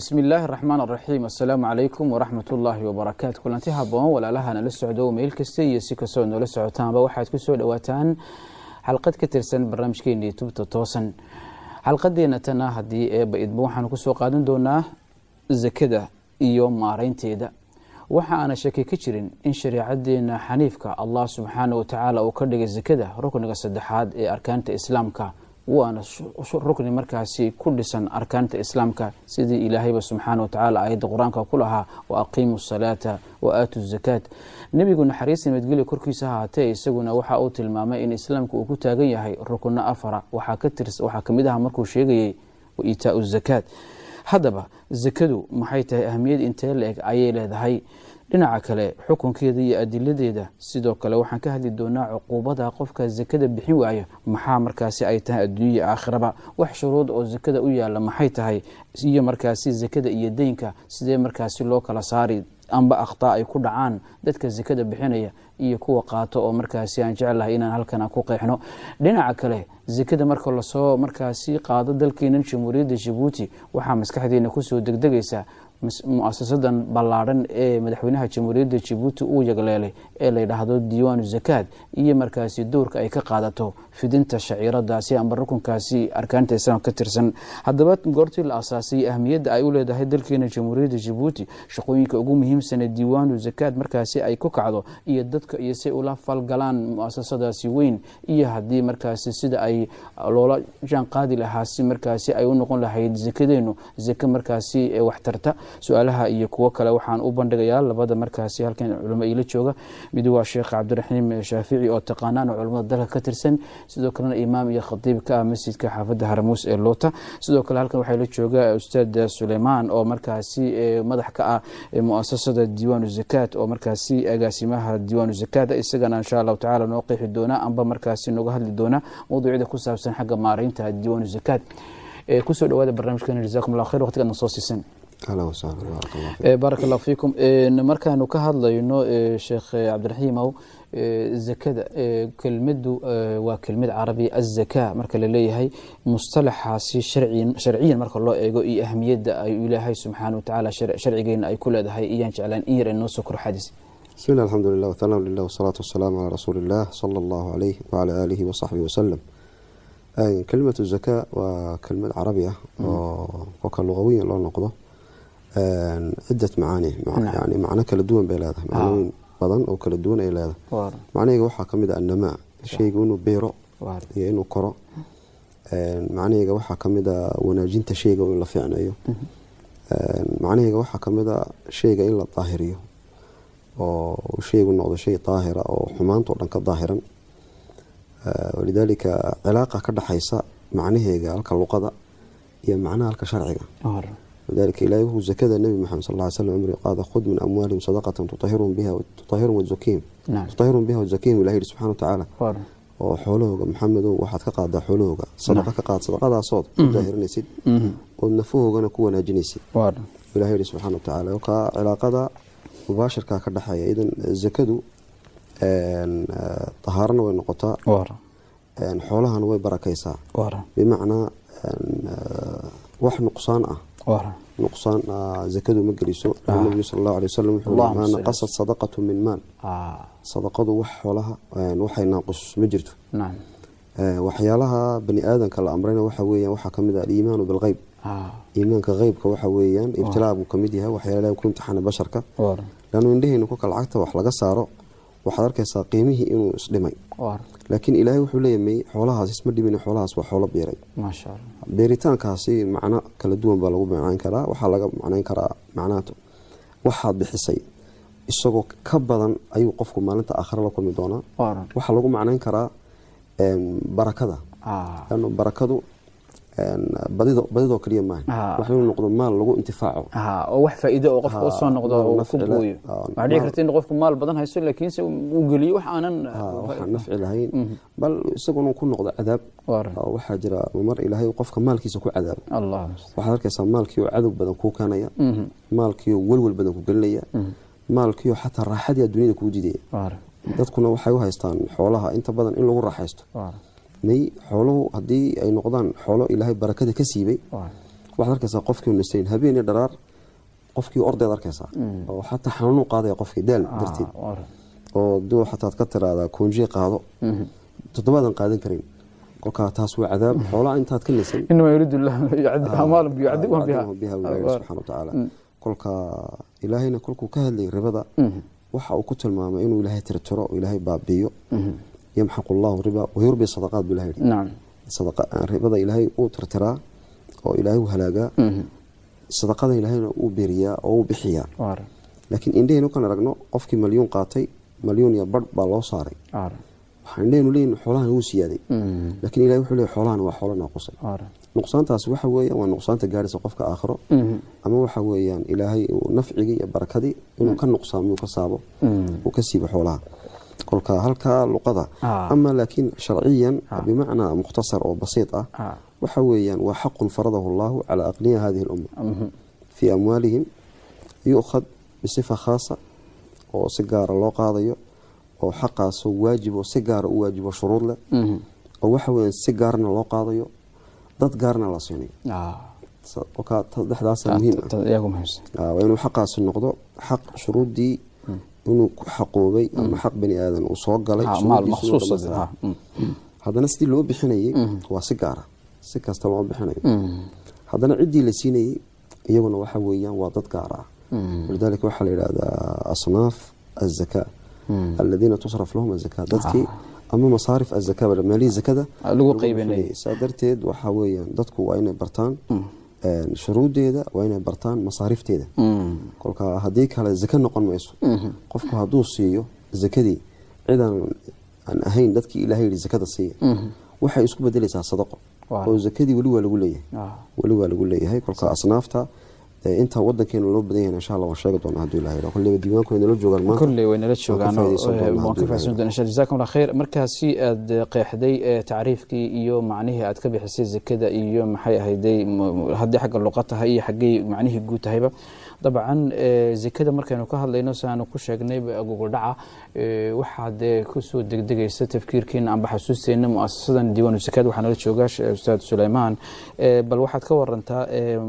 bismi illaahi raxmaan araxiim assalaamu calaykum waraxmat ullaahi wabarakaatu kulanti haboon walaalaha nala socdo meel kasta iyo si kastoo noola socotaanba waxaad ku soo dhowaataan xalqad ka tirsan barnaamijkeena youtubeta toosan xalqadeena tana haddii eeba idba waxaanu kusoo qaadan doonaa zakada iyo maareynteeda waxa aana shaki ka jirin in shareecadeena xaniifka allah subxaana wa tacaala uu ka dhigay zakada rukniga saddexaad ee arkaanta islaamka waana rukni markaasi ku dhisan arkaanta islaamka sidii ilaahayba subxaana wa tacaala aayadda qur-aanka ku lahaa wa aqiimu salaata wa aatu zakaat nebigu naxariis nabadgelya korkiisa haatee isaguna waxa uu tilmaamay in islaamka uu ku taagan yahay rukuno afara waxaa kamid aha markuu sheegayay wa iitaau zakaat haddaba zakadu maxay tahay ahamiyad intee la eg ayay leedahay dhinaca kale xukunkeeda iyo adiladeeda sidoo kale waxaan ka hadli doonaa cuquubada qofka zakada bixin waayo maxaa markaasi ay tahay adduunya aakhiraba wax shuruud oo zakada u yaala maxay tahay iyo markaasi zakada iyo deynka sidee markaasi loo kala saari amba akhtaa ay ku dhacaan dadka zakada bixinaya iyo kuwa qaato oo markaasi aan jeclahay inaan halkan ku qeexno dhinaca kale zakada marka lasoo markaasi qaado dalkeenan jamhuuriyadda jabuuti waxaa maskaxdeena kusoo degdegaysa mu-asasadan ballaadhan ee madaxweynaha jamhuuriyadda jabuuti uu yagleelay ee la yidhaahdo diiwaanu zakaad iyo markaasi dowrka ay ka qaadato fidinta shaciiradaasi amba rukunkaasi arkaanta islaamka ka tirsan haddaba goortii la asaasay ahmiyadda ay u leedahay dalkeena jamhuuriyadda jabuuti shaqooyinka ugu muhiimsane diiwaanu zakaad markaasi ay ku kacdo iyo dadka iyo si ula falgalaan mu-asasadaasi weyn iyo haddii markaasi sida ay loola jaan qaadi lahaa si markaasi ay u noqon lahayd zakadeenu zake markaasi waxtarta su-aalaha iyo kuwo kale waxaan u bandhigayaa labada markaasi halkan culimo ila jooga mid waa sheekh cabdiraxiim shaafici oo taqaanaan oo culamada dalka ka tirsan sidoo kalena imaam iyo khadiib ka ah masjidka xaafadda haramuus ee loota sidoo kale halkan waxaa la jooga ustaad suleymaan oo markaasi madax ka ah muasasada diiwaanu zakaat oo markaasi agaasimaha diiwaanu zakaat isagana insha allahu tacala noo qeexi doona amba markaasi nooga hadli doona mawduucyada ku saabsan xagga maareynta diiwaanu zakaat kusoo dhawaada barnaamijkeena jazakum allah khayr waqtigaadna soo siisan baaraka allahu fiikum markaanu ka hadlayno sheekh cabdiraxiimow zakada kelmadu waa kelmad carabi azaka marka laleeyahay mustalaxaasi sharciyan marka loo eego iyo ahmiyadda ay ilaahay subxaana watacaala sharcigeena ay ku leedahay iyaan jeclaan in yar inoo soo kor xadis bismi llah alxamdu lilah wthanaa lilah wasalaatu wasalaamu calaa rasuuli illah sala allahu alayh wacala aalihi wasaxbihi wasalam kelimatu zaka waa kelmad carabi ah oo kolka luqawiyan loo noqdo cidat macaani yani macno kala duwan bay leedahay macnooyin badan oo kala duwan ay leedahay macnaheega waxaa kamid a annamaa shayga inuu beero iyo inuu koro macnaheega waxaa kamid a wanaajinta shayga in la fiicneeyo macnaheega waxaa kamid a shayga in la daahiriyo oo shaygu noqdo shay daahira oo xumaantao dhan ka daahiran walidaalika cilaaqa ka dhexaysa macnaheega halka luqada iyo macnaha halka sharciga lidalika ilahay wuxuu zakada nebi maxamed sal ly slam amri qaada khud min amwaalihim sadaqatan tutahirun biha tutahirun biha wazakihim ilahi yihi subxana watacaala oo xoolahooga maxamedow waxaad ka qaadaa xoolahooga sadaqa ka qaad sadaqadaasood ku daahirinaysid ood nafahoogana ku wanaajinaysid ilahi yihi subxana watacaala kolkaa cilaaqada mubaashirka ka dhexeeya idan zakadu tahaarana way noqotaa xoolahana way barakaysaa bimacnaa wax nuqsaan ah nuqsaan zakadu ma geliso nabigu sal allahu alay wasalam wuxuu maa naqasat sadaqatu min maal sadaqadu wax xoolaha waxay naaqus ma jirto waxyaalaha bani aadamka la amrayna waxa weeyaan waxaa kamid ah aliimaanu bilgeyb iimaanka qeybka waxa weeyaan ibtilaa buu kamid yahay waxyaalaha ku imtixaana basharka laanu indhaheyna kolka lacagta wax laga saaro waxaad arkaysaa qiimihii inuu isdhimay laakiin ilaahay wuxuu leeyamay xoolahaas isma dhimin xoolahaas waa xoolo beeray beeritaankaasi macno kala duwan baa lagu macnayn karaa waxaa laga macnayn karaa macnaha waxaad bixisay isagoo ka badan ayuu qofku maalinta aakhira la kulmi doonaa waxaa lagu macnayn karaa barakada lano barakadu badidoo kaliya maaha wax inuu noqdo maal lagu intifaaco oo wax faa'iido oo qofka usoo noqdo oo ku gooyo waxaa dhici karta in qofku maal badan haysto laakiinse uu geliyo wax aanan waxaan nafci lahayn bal isaguna ku noqdo cadaab waxaa jira mar ilaahay qofka maalkiisa ku cadaabo waxaad arkaysaa maalkii oo cadow badan kuu keenaya maalkii oo welwel badan ku gelinaya maalkii oo xataa raaxadii adduunyada kuu didaya dadkuna waxay u haystaan xoolaha inta badan in lagu raaxaysto may xooluhu haddii ay noqdaan xoolo ilaahay barakada ka siibay waxaad arkaysaa qofkii nastayn habeen iyo dharaar qofkii ordeed arkaysaa oo xataa xanuunu qaadaya qofkii daal darteed oo duu xataad ka tiraahdaa koonjiye qaado toddobaadan qaadan karin kolkaa taas waa cadaab xoolaa intaad ka nasan inama yuriidu amaalum yucadibhum biha biha ilaahi subxana watacaala kolka ilaahayna kolkuu ka hadlayay ribada waxa uu ku tilmaamay inuu ilaahay tirtiro oo ilaahay baabiiyo yamxaqu llahu riba wayurbi sadaqaat buu ilahay yidhi nacam ribada ilaahay uu tirtiraa oo ilaahay u halaagaa sadaqada ilaahayna uu beriyaa oo uu bixiyaa laakiin indhahaynu kan aragno qofkii malyuun qaatay malyuun iyo badh baa loo saaray waxaa indhahaynu leeyihin xoolahan wuu siyaaday laakiin ilahay wuxuu leeyay xoolahan waa xoolo naaqusay nuqsaantaasi waxa weeyaan waa nuqsaanta gaaraysa qofka aakhiro ama waxa weeyaan ilaahay uu nafcigii iyo barakadii inuu ka nuqsaamiyo ka saabo uu ka siibo xoolaha kolka halkaa luqada ama laakiin sharciyan bimacnaa mukhtasar oo basiid ah waxa weeyaan waa xaqun faradahu allahu calaa aqniya hadihi lumma fii amwaalihim yu'khad bisifa khaasa oo si gaara loo qaadayo oo xaqaasoo waajib oo si gaara u waajibo shuruud leh oo waxa weeyaan si gaarna loo qaadayo dad gaarna la siinayo saddexdaasa muhiim ah waa inuu xaqaasi noqdo xaq shuruuddii inuu ku xaqoobay ama xaq bani aadan uu soo galay haddana sidii loo bixinayay waa si gaara si kasta loo bixinayo haddana ciddii la siinayey iyaguna waxa weeyaan waa dad gaar ah walidaalika waxaa la yidhahdaa asnaaf azakaa aladiina tusraf lahum azakaa dadkii ama masaarif azaka maalihii zakada lagu qaybinay saa darteed waxaa weeyaan dadku waa inay bartaan shuruuddeeda waa inay bartaan masaarifteeda kolka haddii kale zake noqon mayso qofku hadduu siiyo zakadii cidaan aan ahayn dadkii ilahay yihi zakada siiya waxay isku bedelaysaa sadaqo oo zakadii weli waa lagu leeyahay weli waa lagu leeyahay kolka asnaafta inta wadankeena loo badan yahay insha allah waan sheegi doonaa hadduu ilahay kolleyba diiwaanku nala joogaan maanta kolley way nala joogaan waan ka fahsan doonaa insha jazakum allah khayr markaasi aad qeexday tacriifkii iyo macnihii aad ka bixisay zakada iyo maxay ahayday haddii xagga luqa tahay iyo xaggay macnihii guud tahayba dabcan zakada markaynu ka hadlayno si aanu ku sheegnay gogoldhaca waxaa dee kusoo degdegaysa tafkiirkeena amba xasuusteena muasasadan diiwaanu zakad waxaa nala jooga ustaad suleymaan bal waxaad ka warantaa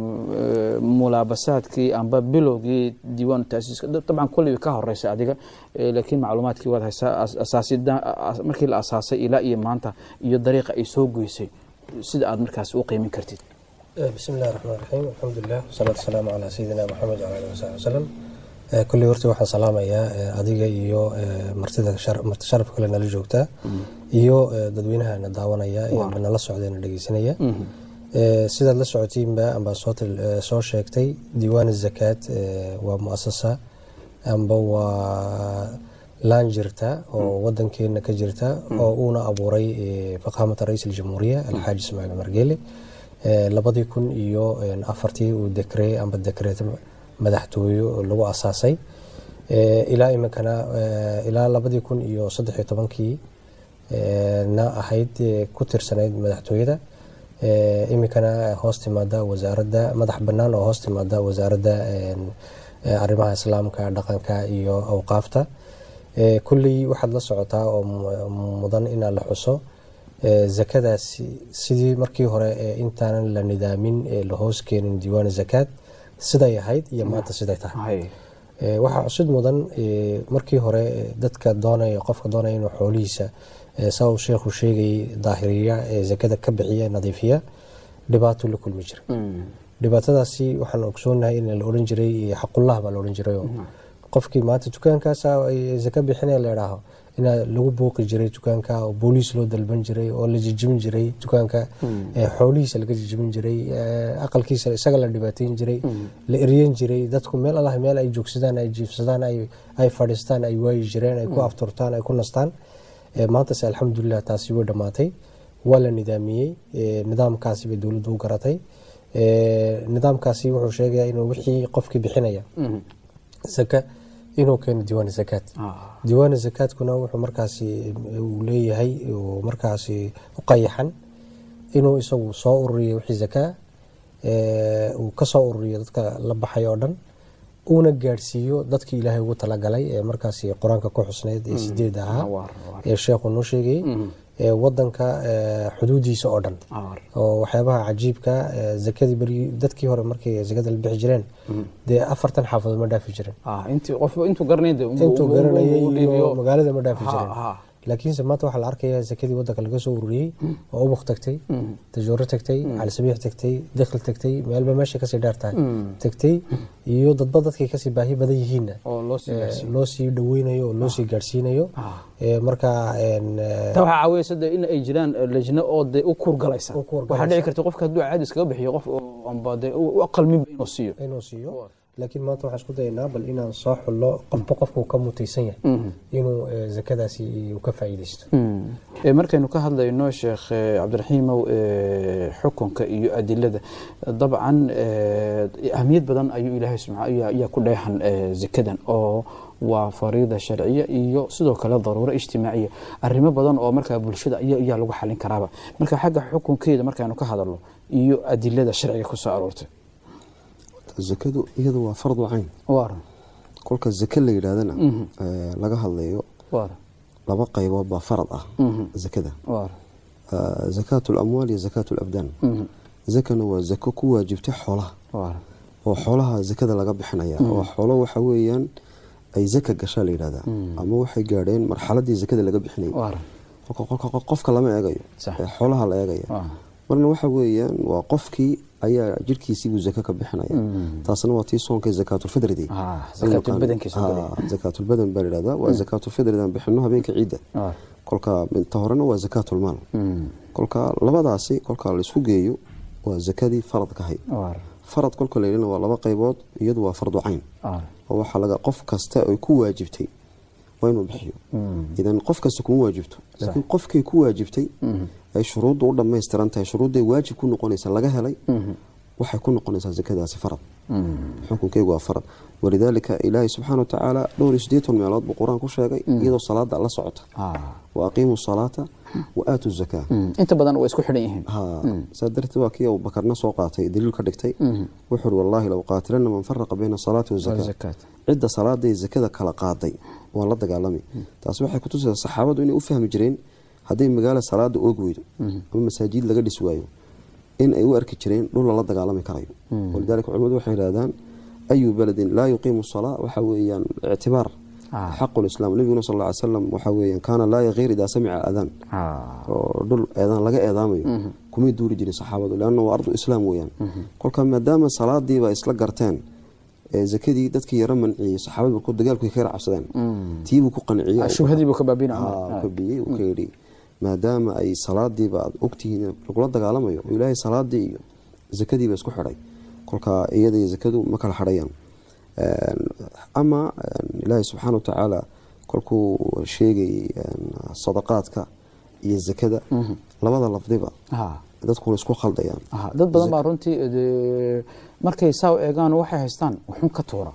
mulaabasaadkii amba bilowgii diiwaanu taasiiska dabcan kolley ka horeysa adiga laakiin macluumaadkii waad haysaa markii la asaasay ilaa iyo maanta iyo dariiqa ay soo goysay sida aad markaas u qiimin kartid bismi illahi raxmaan raxiim alxamdulilah wasalaatu wasalaamu calaa sayidina maxamed wala alihi wasaxbi wasalam kulley horta waxaan salaamayaa adiga iyo martida marti sharaf kale nala joogtaa iyo dadweynaha na daawanaya amba nala socda na dhegeysanaya sidaad la socotiinba ambaa soo sheegtay diiwaan zakaad waa muasasa amba waa laan jirta oo wadankeena ka jirta oo uuna abuuray faqaamata ra-iis aljamhuuriya alxaaji ismaaciil margeele labadii kun iyo afartii uu dekre amba dekreet madaxtooyo lagu asaasay ilaa iminkana ilaa labadii kun iyo saddexiyo tobankii na ahayd ku tirsanayd madaxtooyada iminkana hoos timaada wasaaradda madax bannaan oo hoos timaada wasaaradda arrimaha islaamka dhaqanka iyo awqaafta kulley waxaad la socotaa oo mudan inaa la xuso zakadaasi sidii markii hore intaanan la nidaamin la hoos keenin diiwaan zakaad siday ahayd iyo maanta siday tahay waxaa cusud mudan markii hore dadka doonaya qofka doonaya inuu xoolihiisa saa uu sheekhu sheegayay daahiriya ee zakada ka bixiya nadiifiya dhibaato la kulmi jiray dhibaatadaasi waxaan ogsoonahay in la odhan jiray xaqullah baa la odhan jiray qofkii maanta dukaankaasa zaka bixinaya la idhaaho inaa lagu booqi jiray dukaanka oo booliis loo dalban jiray oo la jijibin jiray dukaanka xoolihiisa laga jijibin jiray aqalkiisa isaga la dhibaateyn jiray la eryen jiray dadku meel allah meel ay joogsadaan ay jiifsadaan ay fadhiistaan ay waayi jireen ay ku afturtaan ay ku nastaan maantase alxamdulilah taasi way dhammaatay waa la nidaamiyey nidaamkaasi bay dowladdu u garatay nidaamkaasi wuxuu sheegaya inuu wixii qofkii bixinaya zaka inuu keeno diiwaan zakaad diiwaan zakaadkuna wuxuu markaasi uu leeyahay uu markaasi u qayaxan inuu isagu soo ururiyo wixii zakaa uu ka soo ururiyo dadka la baxay oo dhan uuna gaadhsiiyo dadkii ilaahay ugu talagalay ee markaasi qur-aanka ku xusnayd ee sideed ahaa ee sheekhu noo sheegayey wadanka xuduudiisa oo dhan oo waxyaabaha cajiibka zakadii beri dadkii hore markay zakada la bixi jireen dee afartan xaafadood ma dhaafi jiren intuu garanay intuu garanayay iyo magaalada ma dhaafi jiren laakiinse maanta waxaa la arkayaa zakadii wadanka laga soo ururiyey oo ubuk tagtay tajooro tagtay calisabiix tagtay dikhl tagtay meelba meeshay kasii dheer tahay tagtay iyo dadba dadkay kasii baahi badan yihiinna loo sii dhaweynayo oo loo sii gaadhsiinayo marka ta waxaa caawiyaysa de in ay jiraan lejno oo de u kurgalaysa waxaa dhici karta qofka hadduu caadi iskaga bixiyo qof amba de u qalminba inuu siiyo inuu siiyo laakiin maanta waxaan isku dayaynaa bal inaan soo xullo qofba qofkuu ka mutaysan yahay inuu zakadaasi ka faa'iidaysto markaynu ka hadlayno sheekh cabdiraxiimow xukunka iyo adilada dabcan ahmiyad badan ayuu ilaahay subxaa ayaa ku dheexan zakadan oo waa fariida sharciya iyo sidoo kale daruuro ijtimaaciya arrimo badan oo markaa bulshada ayaa lagu xalin karaaba marka xagga xukunkeeda markaynu ka hadalno iyo adilada sharciga ku soo aroortay zakadu iyadu waa fardu cayn kolka zake la yidhaahdana laga hadlayo laba qaybood baa farad ah zakada zakaat lamwaal iyo zakaat labdaan zakana waa zako ku waajibtay xoolaha oo xoolaha zakada laga bixinaya oo xoolo waxa weeyaan ay zaka gashaa la yidhahdaa ama waxay gaadheen marxaladii zakada laga bixinayay qofka lama eegayo xoolaha la eegaya marna waxa weeyaan waa qofkii ayaa jirhkiisiibuu zaka ka bixinaya taasna waa tii soonka zakaatulfidridi zakaatulbadan baa layihahdaa waa zakaatulfidridan bixino habeenka ciidda kolka minta horena waa zakaatulmaal kolka labadaasi kolka laisku geeyo waa zakadii faradka ahayd farad kolka layidhana waa laba qaybood iyadu waa fardu cayn oo waxaa laga qof kasta ay ku waajibtay waa inuu bixiyo idan qof kasta kuma waajibto laakiin qofkay ku waajibtay ay shuruudda u dhammaystiran tahay shuruudday waajib ku noqonaysa laga helay waxay ku noqonaysaa zakadaasi farad xukunkeygu waa farad walidaalika ilaahay subxaana wa tacaala dhowr iyo siddeetan meelood buu qur-aan ku sheegay iyadoo salaada la socota wa aqiimu salaata wa aatu zakaa inta badan waa isku xidhan yihiin saa darteed waa kii abubakarna soo qaatay daliil ka dhigtay wuxuu uri wallaahi low qaatilana man faraqa bayna salaati wazakaa cidda salaaday zakada kala qaaday waan la dagaalami taasi waxay kutusaysaa saxaabadu inay u fahmi jireen hadday magaalo salaada oog weydo ama masaajid laga dhis waayo in ay u arki jireen dhul lala dagaalami karayo walidaalika culimadu waxay yidhahdaan ayu beledin laa yuqiimu salaa waxa weeyaan ictibaar xaqu lislaam nabiguna sal lla ly slam waxa weeyaan kaana laa yakiir idaa samica aadaan oo dhul eedaan laga eedaamayo kumay duuri jirin saxaabadu leanna waa ardu islaam weeyaan kolka maadaama salaadiiba isla garteen zakadii dadkii yaro manciyey saxaabadu ku dagaalku ka yar cabsadeen tiibuu ku qanciyey uu ka yidhi maadaama ay salaadiiba aad ogtihiin lagula dagaalamayo ilaahay salaadii iyo zakadiiba isku xidhay kolka iyada iyo zakadu ma kala xidhayaan ama ilaahay subxaana wa tacaala kolkuu sheegayay sadaqaadka iyo zakada labada lafdiba dadkuna isku khaldayaan dad badan baa runtii markay saa u eegaan waxay haystaan waxun ka tuura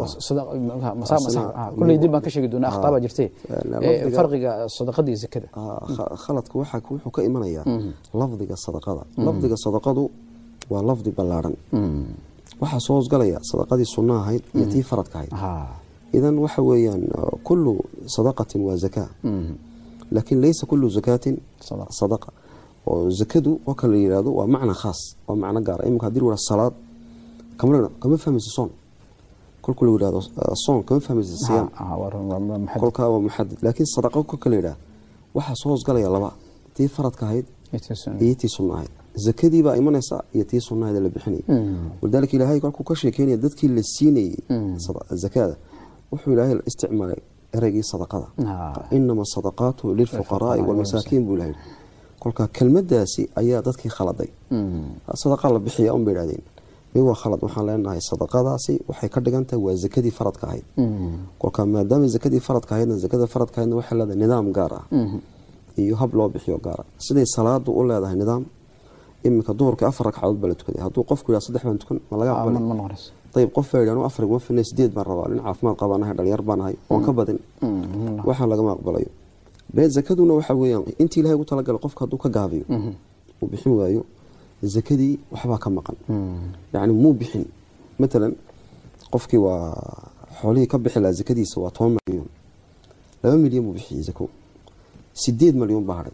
kulley dib baan ka sheegi doonaa akhtaa baa jirtay farqiga sadaqada iyo zakada khaladka waxa wuxuu ka imanayaa lafdiga sadaqada lafdiga sadaqadu waa lafdi ballaadhan waxaa soo hosgalaya sadaqadii sunna ahayd iyo tii faradka ahayd idan waxa weeyaan kullu sadaqatin waa zakaa laakiin laysa kullu zakaatin sadaqa oo zakadu oo kale la yihahdo waa macna khaas waa macno gaara iminka hadii la salaad kama fahmaysa soon kolku la yihahdo soon kama fahmaysa siyaam kolkaa waa muxadid laakiin sadaqa kolka la yidhahdo waxaa soo hosgalaya laba tii faradka ahayd iyo tii sunna ahayd zakadii baa imanaysa iyo tii sunnahayd la bixinayay walidaalika ilaahay kolkuu ka sheekeynaya dadkii la siinayey zakada wuxuu ilaahay isticmaalay ereygii sadaqada inama sadaqaatu lilfuqaraai walmasaakiin buu ilahay kolka kelmadaasi ayaa dadkii khaladay sadaqa la bixiya un bay idhahdeen mi waa khalad waxaan leenahay sadaqadaasi waxay ka dhigan tahay waa zakadii faradka ahayd kolka maadaama zakadii faradka ahaydna zakada faradka ahaydna waxay leedahay nidaam gaar ah iyo hab loo bixiyo gaara siday salaadu u leedahay nidaam iminka duhurkii afar ragcadood baa la tukaday hadduu qofku yidhaha saddex baan tukan ma laga aqbalay ayib qof baa yidhaha afar iguma filnay sideed baan rabaa nin caafimaad qabaan ahay dhalinyar baan ahay oon ka badin waxaan lagama aqbalayo bee zakaduna waxa weeyaan intii ilahay ugu talagalay qofka hadduu ka gaabiyo uu bixin waayo zakadii waxbaa ka maqan yacni muu bixin matalan qofkii waa xoolihii ka bixi lahaa zakadiisa waa toban milyan laba milyan buu bixiyey zako sideed milyan baa hadhay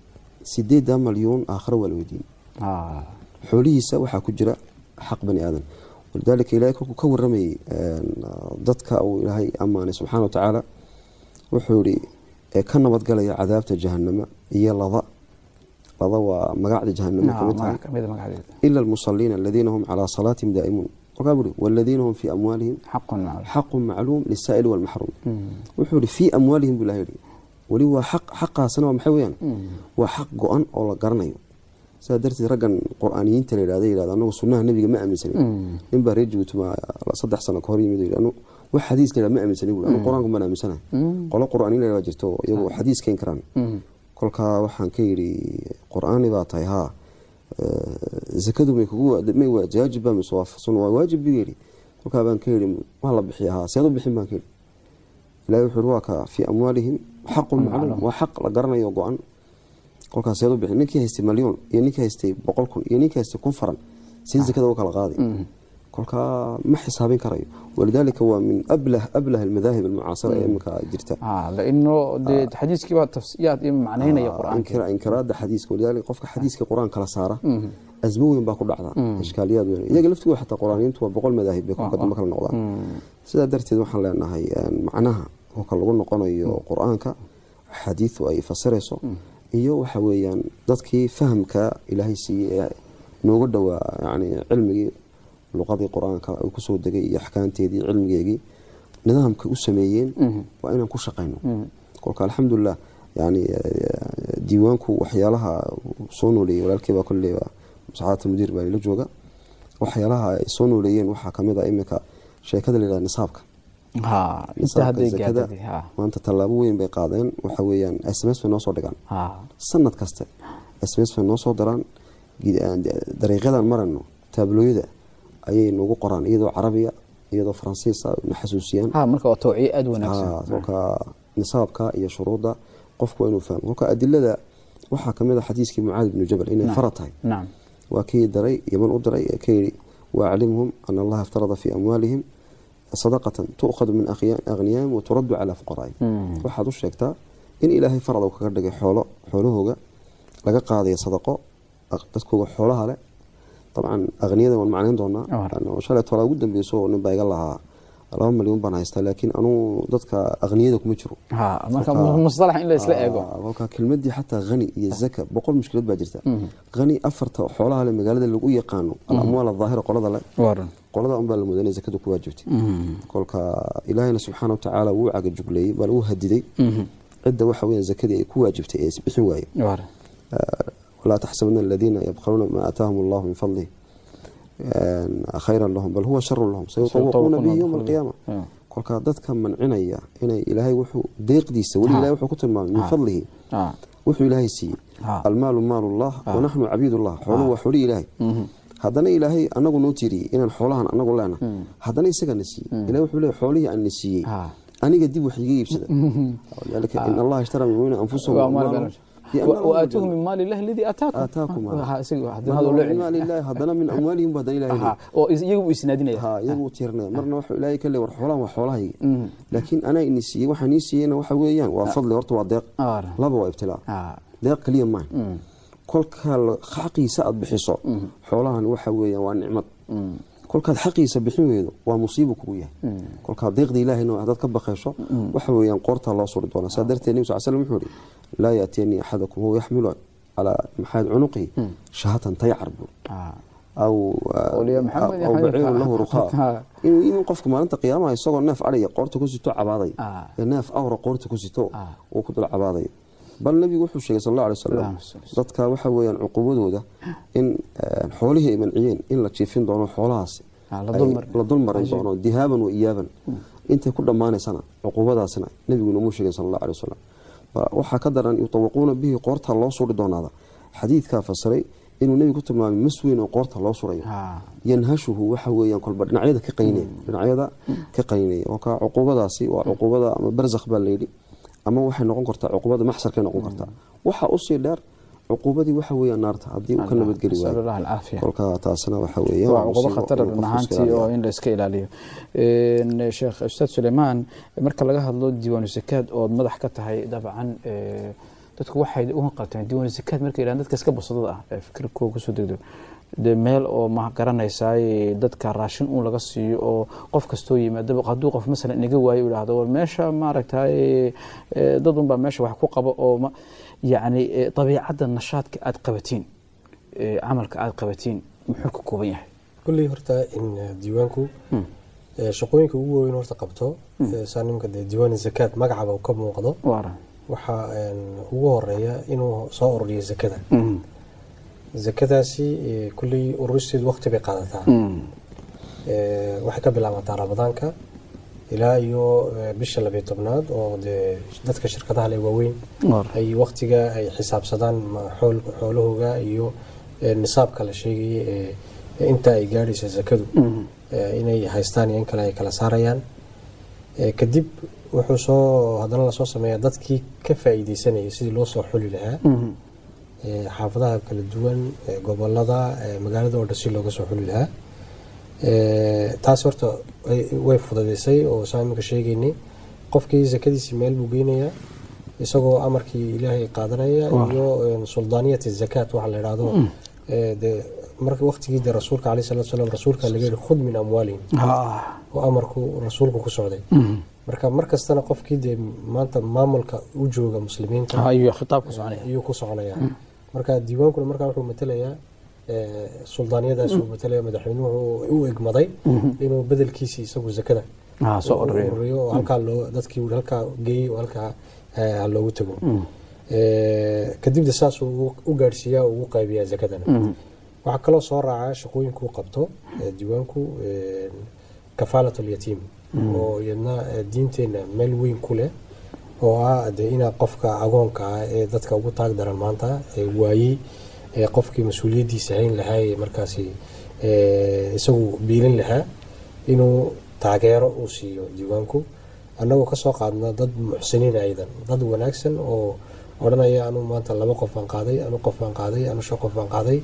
sideeddaa malyuun aakhiro waa la weydiin xoolihiisa waxaa ku jira xaq bani aadan walidaalika ilahay kolkuu ka waramayey dadka uu ilaahay ammaanay subxana wa tacaala wuxuu yihi ee ka nabadgalaya cadaabta jahanama iyo lada lada waa magacda jahanama kamid tahay ila almusaliina aladiina hum calaa salaatihim daa'imuun kolkaa buri waladiina hum fii amwaalihim xaqun macluum lisaa'ili walmaxruum wuxuu yihi fii amwaalihim buu ilahay yihi weli waa xaq xaqaasna waa maxay weyaan waa xaq go-an oo la garanayo sidaa darteed raggan qur-aaniyiinta la yidhahda yidhahda anagu sunnaha nebiga ma aaminsanin nin baa reer jibuutuma saddex sano ka hor yimid yidhi anu wax xadiis la yidhahda ma aaminsanin buu anu qur-aanku baan aaminsanahay qolo qur-aaniyin la yidhahda jirto iyagu xadiis keyn karaan kolkaa waxaan ka yidhi qur-aani baa tahay haa zakadu may kugu may waajib baa mise waa sun waa waajib buu yidhi kolkaa baan ka yidhi waa la bixiya haa seed u bixin baan ka yidhi ilahi wuxuu yidhi waa ka fii amwaalihim xaqun macluum waa xaq la garanayo go-an kolkaas seed u bixin ninkii haystay malyuun iyo ninkii haystay boqol kun iyo ninkii haystay kun faran si zakada u kala qaaday kolkaa ma xisaabin karayo walidaalika waa min ablah ablah almadaahib almucaasira ee iminka jirta laino dee xadiiskii baa tafsiyaad iyo macnaynaya qur-aanka inkiraada xadiiska walidaalika qofka xadiiska qur-aan kala saara asmo weyn baa ku dhacda ishkaaliyaad weyn iyaga laftigooda xataa qur-aaniyiintu waa boqol madaahib bay kolka dambe kala noqdaan sidaa darteed waxaan leenahay macnaha kolka lagu noqonayo qur-aanka xadiidu ay fasirayso iyo waxa weeyaan dadkii fahamka ilaahay siiyey ee nooga dhowaa yani cilmigii luqadii qur-aanka uu kusoo degay iyo axkaamteedii cilmigeegii nidaamka u sameeyeen waa inaan ku shaqayno kolka alxamdulilah yani diiwaanku waxyaalaha soo nooleeyey walaalkeybaa kolleyba saxaadata mudiir baa ila jooga waxyaalaha ay soo nooleeyeen waxaa kamid a iminka sheekada la yidhahda nisaabka zakada maanta tallaabo weyn bay qaadeen waxa weeyaan sms bay noo soo dhigaan sanad kaste sms bay noo soo diraan dariiqyadan marayno taablooyada ayay nagu qoraan iyadoo carabiya iyadoo faransiisa na xasuusiyaan marka waa tawciye aada wanaagsan kolka nisaabka iyo shuruudda qofku waa inuu fahmo kolka adilada waxaa kamid a xadiiskii mucaad ibnu jabal inay fara tahay waa kii daray yaman u diray ee ka yidhi waaclimhum ana allaha iftarada fii amwaalihim sadaqatan tu'khadu min akhniyaahim wa turaddu calaa fuqaraa'ihim waxaad u sheegtaa in ilaahay farad uu kaga dhigay xoolo xoolahooga laga qaadaya sadaqo dadkooga xoolaha leh dabcan akhniyada waan macnayn doonaa shalay tolaa ugu dambeyso nin baa iga lahaa laba malyan baan haystaa laakiin anuu dadka akhniyada kuma jiro musalax in la isla eego kolka kelmadii xataa hani iyo zaka boqol mushkilad baa jirta hani afarta xoolaha le magaalada lagu yaqaano alamwaal adaahira qolada le qolada unbaa la moodaa inay zakadu ku waajibtay kolka ilaahayna subxaana wa tacaala wuu caga jugleeyey baa lagu hadiday cidda waxa weya zakadii ay ku waajibtay ee isbixin waaye walaa taxsabana aladiina yabkhaluuna maa aataahum allahu min fadlih khayran lahum bal huwa sharun lahum sayutawaquuna bihi yowma alqiyaama kolkaa dadka mancinaya inay ilaahay wuxuu deeqdiisa weli ilahay wuxuu ku tilmaamay min fadlihi wuxuu ilaahay siiyey almaalu maalu llah wanaxnu cabiidullah xooluhu waa xoolihii ilaahay haddana ilaahay anagu noo tiriyey inaan xoolahan anagu leena haddana isagana siiyey ilahay wuxuu leeyahy xoolihii aan na siiyey aniga dib wax iga iibsada walidaalika in allaha ishtara min mu'miniina anfusahum وآتوه من مال الله الذي آتاكم آتاكم هذا الله هذا من أموالهم بدل إلهي iyagu isnaadinaya ها iyagu tiirnaa marna waxa ilaahay ka leeyahay xoolahan waa xoolahayga laakiin ana ini siiyey waxaan ii siiyeyna waxa weeyaan waa fadli horta waa deeq laba waa ibtilaa deeq kaliya maaha kolka xaqiisa aad bixiso xoolahan waxa weeyaan waa nicmad kolkaad xaqiisa bixin weydo waa musiibo kugu yahay kolkaad deeqda ilaahayna hadaad ka baqayso waxa weeyaan qoortaa loo suri doonaa saa darteed nebi sal slam wuxuu ihi laa yaatiyanii axadakum huwa yaxmilu calaa maxaad cunuqihi shahatan taycar buur aw aw baciirun lahu rukaa inuu imin qofka maalinta qiyaamaha isagoo neef adhaya qoorta ku sito cabaaday ee neef awra qoorta ku sito uu ku dul cabaaday bal nabigu wuxuu sheegay sal alla alay wasalam dadka waxa weeyaan cuqubadooda in xoolihii ay manciyeen in la jiifin doono xoolahaasi la dulmarin doono dihaaban wa iyaaban intay ku dhammaanaysana cuqubadaasina nabigu noomuu sheegay sal alla alay wasalam waxaa ka daran yutawaquuna bihi qoorta loo suri doonaada xadiidkaa fasiray inuu nebigu ku tilmaamay mas weyn oo qoorta loo surayo yanhashuhu waxa weeyaan kolba dhinacyada ka qaynaya dhinacyada ka qaynaya kolka cuqubadaasi waa cuqubada ama barzakh baa layidhi ama waxay noqon kartaa cuqubada maxsarkay noqon kartaa waxa usii dheer cuqubadii waxa weeyaan naarta haddii uu ka nabadgeli waayo kolka taasna waxa weeyaan waa cuqubo khatar run ahaantii oo in la iska ilaaliyo sheekh ustaad suleymaan marka laga hadlo diiwaanu sakaad ood madax ka tahay dabcan dadku waxay uga qabteen diiwaan zakaad markay yidhahdaan dadka iska basadada ah ee fikirkooda kusoo degdo dee meel oo ma garanaysaay dadka raashin uun laga siiyo oo qof kastoo yimaadaba hadduu qof masalan inaga waayo idhaahdo war meesha maaragtay dad unbaa meesha wax ku qaba oo yacni dabiicadda nashaadka aada qabatiin camalka aada qabatiin muxuu ka kooban yahay kulley horta in diiwaanku shaqooyinka ugu waaweyn horta qabto saa nimanka dee diiwaan zakaad magacaba uu ka muuqdo waxaa ugu horeeya inuu soo ururiyo zakada zakadaasi kulley ururisteedu waqti bay qaadataa waxay ka bilaabataa ramadaanka ilaa iyo bisha labiyo tobnaad oo dee dadka shirkadaha le waaweyn ay waqtiga ay xisaabsadaan xoolahooga iyo nisaabka la sheegayay inta ay gaadhaysa zakadu inay haystaan iyo in kale ay kala saarayaan kadib wuxuu soo haddana lasoo sameeyaa dadkii ka faa'iideysanayay sidii loo soo xuli lahaa xaafadaha kala duwan gobolada magaalada oo dhan si looga soo xuli lahaa taas horta way fududaysay oo saa iminka sheegaynay qofkii zakadiisii meel buu geynayaa isagoo amarkii ilaahay qaadanaya iyo suldaaniyat zakaat waxa la idhaahdo de marka waqtigii de rasuulka alayh salatu salam rasuulka laga yihi khud min amwaalihim oo amarku rasuulku ku socday marka mar kastana qofkii dee maanta maamulka u jooga muslimiinta ayuu ku soconaya marka diiwaankuna markaa wuxuu matelayaa suldaaniyadaas uu matalaya madaxweynuhu u egmaday inuu bedelkiisii isagu zakada soo ururiyo oo halkaa loo dadkii halkaa geeyey oo halkaa ha loogu tago kadibna saasuu u gaadhsiiyaa ugu qaybiyaa zakadana waxaa kaloo soo raaca shaqooyinkuu qabto diiwaanku kafaalat alyatiim oo iyadna diinteenna meel weyn ku leh oo ah de inaa qofka agoonka ah ee dadka ugu taag daran maanta waayey qofkii mas-uuliyaddiisa hayn lahaa ee markaasi isagu biilin lahaa inuu taageero uu siiyo diiwaanku annagoo kasoo qaadna dad muxsiniin aydan dad wanaagsan oo odhanaya anu maanta laba qof baan qaaday anu qof baan qaaday anu shan qof baan qaaday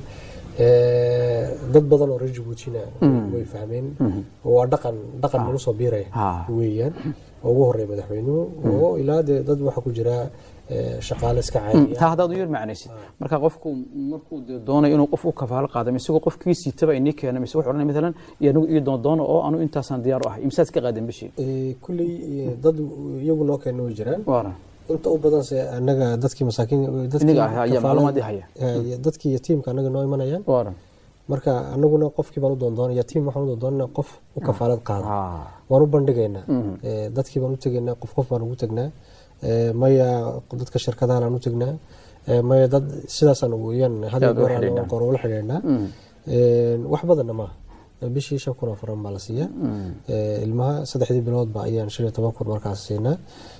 dad badan oo reer jabuutina way fahmeen waa dhaqan dhaqan nagu soo biiraya weeyaan oo ugu horeeya madaxweynuhu oo ilaa dee dad waxaa ku jira shaqaale iska caadiya taa haddaad u yar macnaysid marka qofku markuu dee doonayo inuu qof u kafaalo qaado mise isagoo qofkii siitaba inii keena mise wuxuu odhanaya matalan iyo anigu ii doondoono oo anu intaasaan diyaar u ahay imsaad ka qaadan bishii kulley dad iyagu noo keena way jiraan inta u badanse anaga dadkii masaakiin dadkii yatiimka anaga noo imanayaan marka anaguna qofkii baan u doondoona yatiim waxaan u doondoonana qof u kafaalad qaada waan u bandhigaynaa dadkii baan u tegaynaa qof qof baan ugu tegnaa maya dadka shirkadahan aan u tegnaa maya dad sidaasaan weyaan hal goor ula xidhiidhnaa wax badanna maaha bishii shan kun oo furan baa la siiyaa ilmaha saddexdii biloodba ayaan shan iyo toban kun markaas siinaa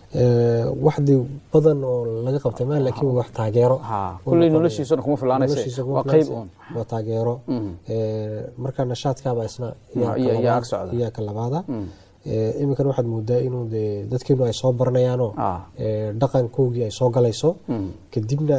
waxdi badan oo laga qabtay ma laakiin waa wax taageero kulley noloshiisuna kuma filaanaysa waa qayb uun waa taageero marka nashaadkaaba isna iyaa ka labaada iminkan waxaad moodaa inuu de dadkeenu ay soo baranayaanoo dhaqankoogii ay soo galayso kadibna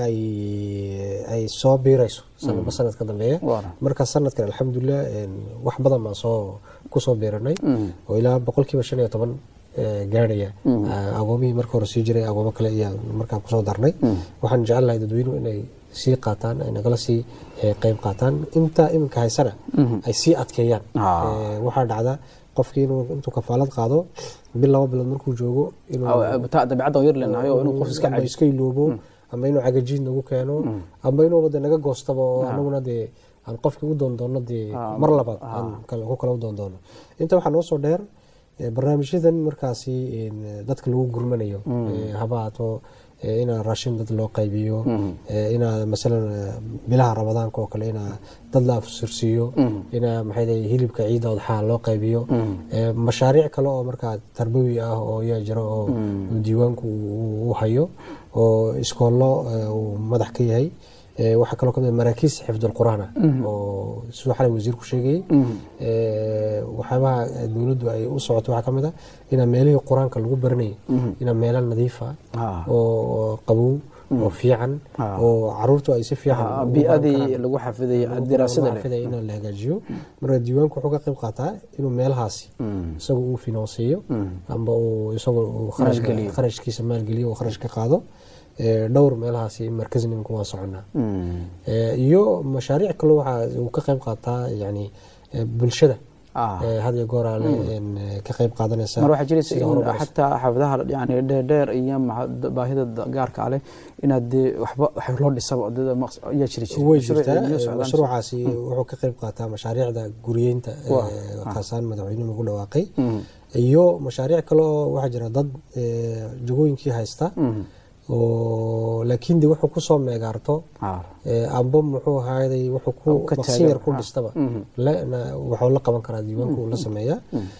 ay soo biirayso sanadba sanad ka dambeeya marka sanadkan alxamdulilah wax badan baan soo kusoo biiranay oo ilaa boqolkiiba shan iyo toban gaadhaya agoomihii marka hore sii jiray agoomo kale ayaa markaa kusoo darnay waxaan jecel lahay dadweynuhu inay sii qaataan ay nagala sii qeyb qaataan intaa iminka haysana ay sii adkeeyaan waxaa dhacda qofkii inuu intuu kafaalad qaado bil laba bilood markuu joogo dabeecadda yar leenahay oo inuu qof iska ama iska iloobo ama inuu cagajiid nagu keeno ama inuuba de naga goostaba oo anaguna dee aan qofkii u doondoono dee mar labaad aan ku kala u doondoono inta waxaa noo soo dheer barnaamijyadan markaasi dadka lagu gurmanayo habaato inaa raashin dad loo qaybiyo inaa masalan bilaha ramadaanka oo kale inaa dad la afsirsiiyo inaa maxay leeyahay hilibka ciidda odxaa loo qaybiyo mashaariic kale oo markaa tarbawi ah oo yaa jira oo diiwaanku u hayo oo iskoollo uu madax ka yahay waxaa kaloo kamid maraakiis xifdulqur'aan ah oo siduu xalay wasiirku sheegayey waxyaabaha dowladdu ay u socoto waxaa kamid ah inaa meelihii qur-aanka lagu baranayay inaa meelo nadiifa oo qabow oo fiican oo caruurtu ay si fiican biadii lagu xafiday diraasada in la hagaajiyo marka diiwaanku wuxuu ka qayb qaataa inuu meelahaasi isagu uu finanseeyo amba uu isagu kharashkiisa maalgeliyo uu kharash ka qaado dhowr meelahaasi markaznimka waan soconaa iyo mashaariic kale waxa uu ka qayb qaataa yani bulshada had iyo gooraale ka qayb qaadanaysa mar waxaa jiraysa in xataa xaafadaha yani dheerdheer iyo baahida gaarka ale inaad dee waxba wax loo dhisaba ayaa jiri jira way jirtaa mashruucaasi wuxuu ka qayb qaataa mashaariicda guriyeynta kaasaan madaxweynuhu lagu dhawaaqay iyo mashaariic kale oo waxaa jira dad jagooyinkii haysta oo laakiin de wuxuu kusoo meegaarto amba muxuu ahaaday wuxuu ku maqsin yar ku dhistaba waxuu la qaban karaa diiwaanku uu la sameeyaa